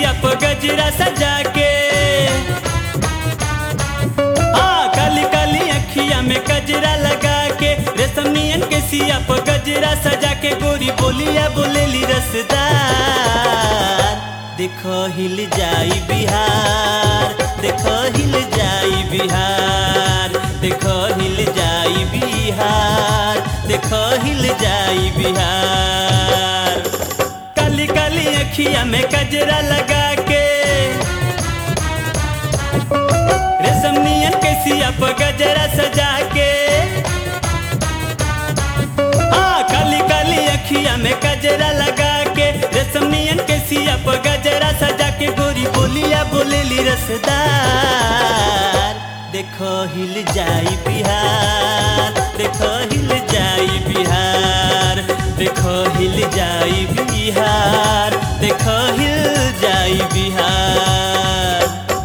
सिया पर गजरा सजा के हाँ काली काली अखिया में गजरा लगा के रेशम नियन के सिया पर गजरा सजा के गोरी बोलिया बोलेली रसदार देखो हिल जाई बिहार देखो हिल जाई बिहार देखो हिल जाई बिहार देखो हिल जाई बिहार काली काली अखिया में गजरा लगा के रेशम नियन के सिया पर गजरा सजा के हाँ काली काली अखिया में गजरा लगा के रेशम नियन के सिया पर गजरा सजा के गोरी बोलिया बोलेली रसदार देखो हिल जाई बिहार देखो हिल जाई बिहार देखो हिल जाई बिहार देखो हिल जाई बिहार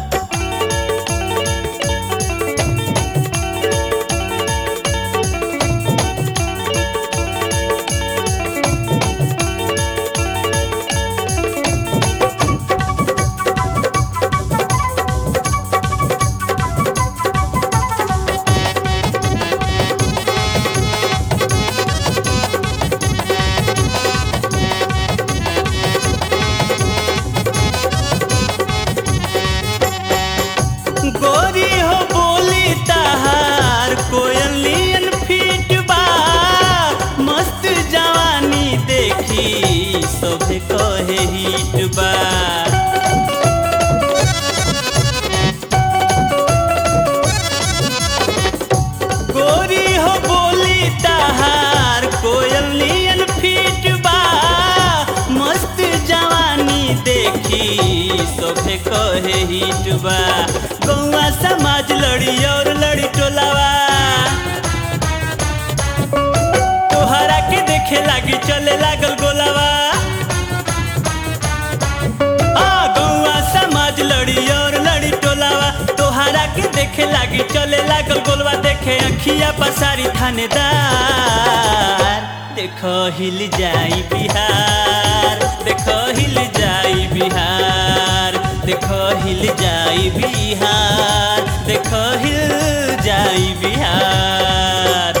गोरी हो बोली तहार कोयलियन फीट बा मस्त जवानी देखी सभे कहे हिट बा गोरी हो बोली तहार कोयलियन फीट बा मस्त जवानी देखी सोभे कहे हिट बा गौआ समाज लड़ी और लड़ी टोलावा तोहरा के देखे लागी चले लागल गोलावा आ गौआ समाज लड़ी और लड़ी टोलावा तोहरा के देखे लागी चले लागल गोलवा देखे अखिया पसारी थानेदार देखो हिल जाई बिहार देखो हिल जाई बिहार देखो हिल जाई बिहार देखो हिल जाई बिहार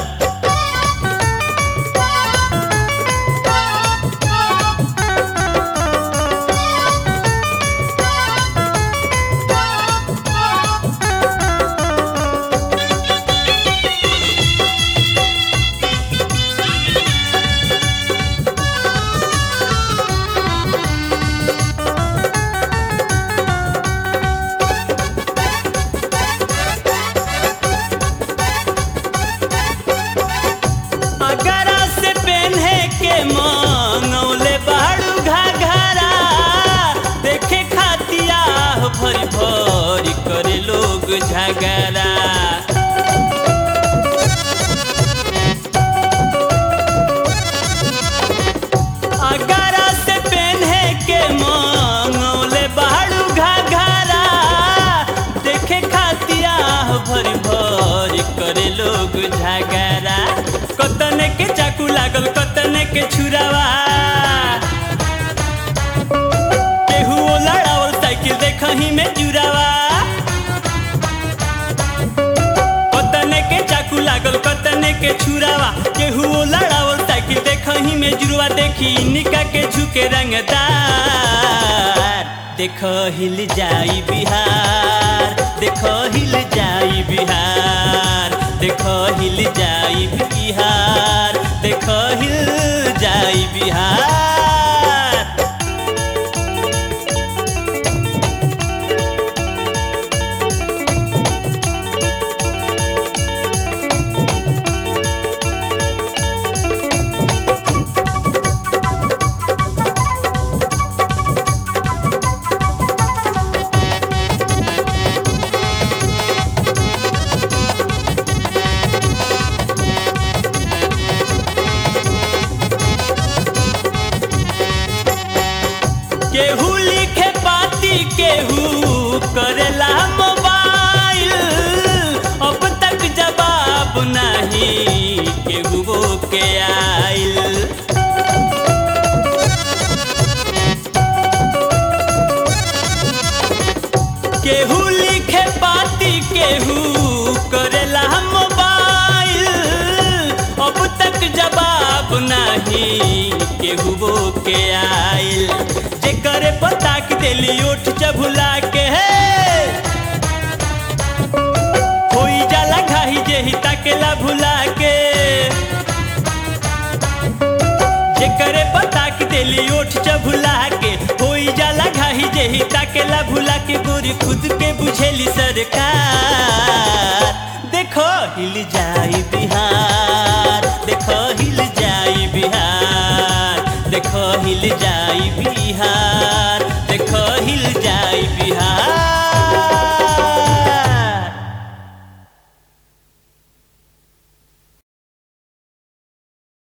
अगरा से पहने के मंगौले बाड़ू घाघरा देखे खातिया भरी भरी करे लोग झगड़ा अगरा से पहने के मंगौले बाड़ू घाघरा देखे खातिया भरी भरी करे लोग झगड़ा कतने के चाकू लागल कतने के छुरावा केहू लड़ावल साइकिल देखही में जुरावा कतने के चाकू लागल कतने के छुरावा केहू लड़ावल साइकिल देखही में जुरवा देखी निका के झुके रंगदार देखो हिल जाई बिहार देखो हिल जाई बिहार देखो हिल जाई बिहार देखो हिल जाई बिहार केहू लिखे पाती केहू करेला मोबाइल अब तक जवाब नहीं केहू वो के आइल केहू लिखे पाती केहू करेला मोबाइल अब तक जवाब नहीं केहू वो के आइल जेकरे पता के दिली उठ चबुला के है होई जाला घाही जेही ताकेला भुला के जेकरे पता के दिली उठ चबुला के होई जाला घाही जेही ताकेला भुला के गोरी खुद के बुझेली सरकार देखो हिल जाई बिहार देखो हिल जाई बिहार देखो हिल जाई बिहार देखो हिल जाई बिहार